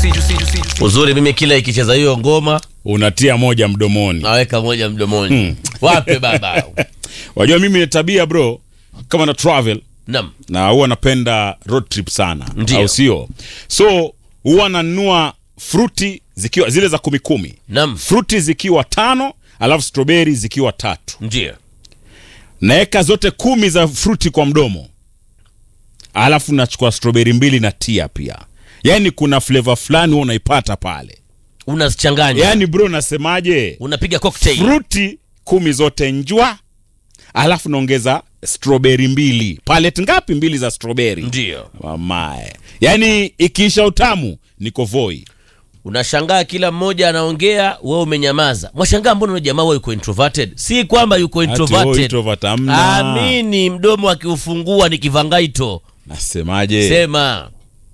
uzuri mimi kila ikicheza hiyo ngoma unatia moja mdomoni naweka moja mdomoni Hmm. wape baba wajua mimi ni tabia bro kama na travel nam na huwa napenda road trip sana Ndio. au sio so huwa nanunua fruti zikiwa zile za kumi kumi nam fruti zikiwa tano alafu strawberry zikiwa tatu ndio naweka zote kumi za fruti kwa mdomo alafu nachukua strawberry mbili na tia pia yaani kuna flavor fulani huwa unaipata pale unazichanganya yaani bro nasemaje unapiga cocktail fruti kumi zote njwa alafu naongeza strawberry mbili palet ngapi mbili za strawberry ndio mamae yaani ikiisha utamu niko voi unashangaa kila mmoja anaongea wewe umenyamaza mwashangaa mbona yule jamaa wewe yuko introverted si kwamba yuko Ati, oh, introverted introvert hamna. amini mdomo akiufungua ni kivangaito nasemaje sema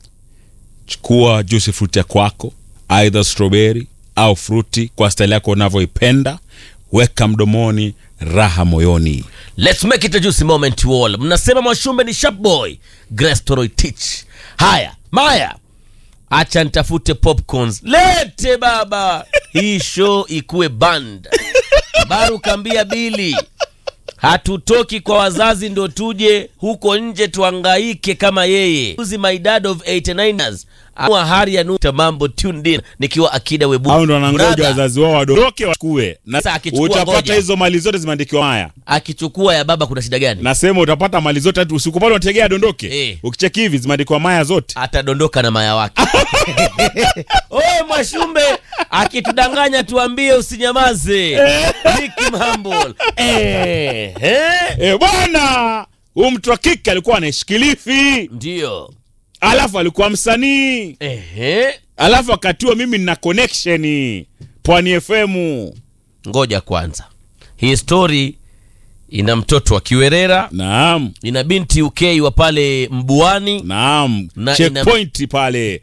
chukua juice fruit ya kwako either strawberry au fruti kwa style yako unavyoipenda weka mdomoni raha moyoni let's make it a juicy moment to all mnasema mwashumbe ni sharp boy grace toroitich haya maya acha nitafute popcorns lete baba hii show ikuwe band baru kambia bili hatutoki kwa wazazi ndo tuje huko nje tuangaike kama yeye Uzi my dad of 89ers Amua hari ya nuta mambo tuned in nikiwa akida webu au ndo wanangoja Brother, wazazi wao wadoke wachukue na Sasa akichukua utapata ngoja. hizo mali zote zimeandikiwa haya akichukua ya baba kuna shida gani nasema utapata mali zote hata usiku pale unategea adondoke Eh. ukicheki hivi zimeandikwa maya zote atadondoka na maya wake oye mwashumbe akitudanganya tuambie usinyamaze Nicky Mhambol. eh, eh. e, bwana huyu mtu wa kike alikuwa anaishikilifi ndio alafu alikuwa msanii Ehe. alafu wakati huo mimi nina connection pwani fm ngoja kwanza hii story ina mtoto wa kiwerera naam ina binti uk wa pale mbuani naam Na ina- checkpoint pale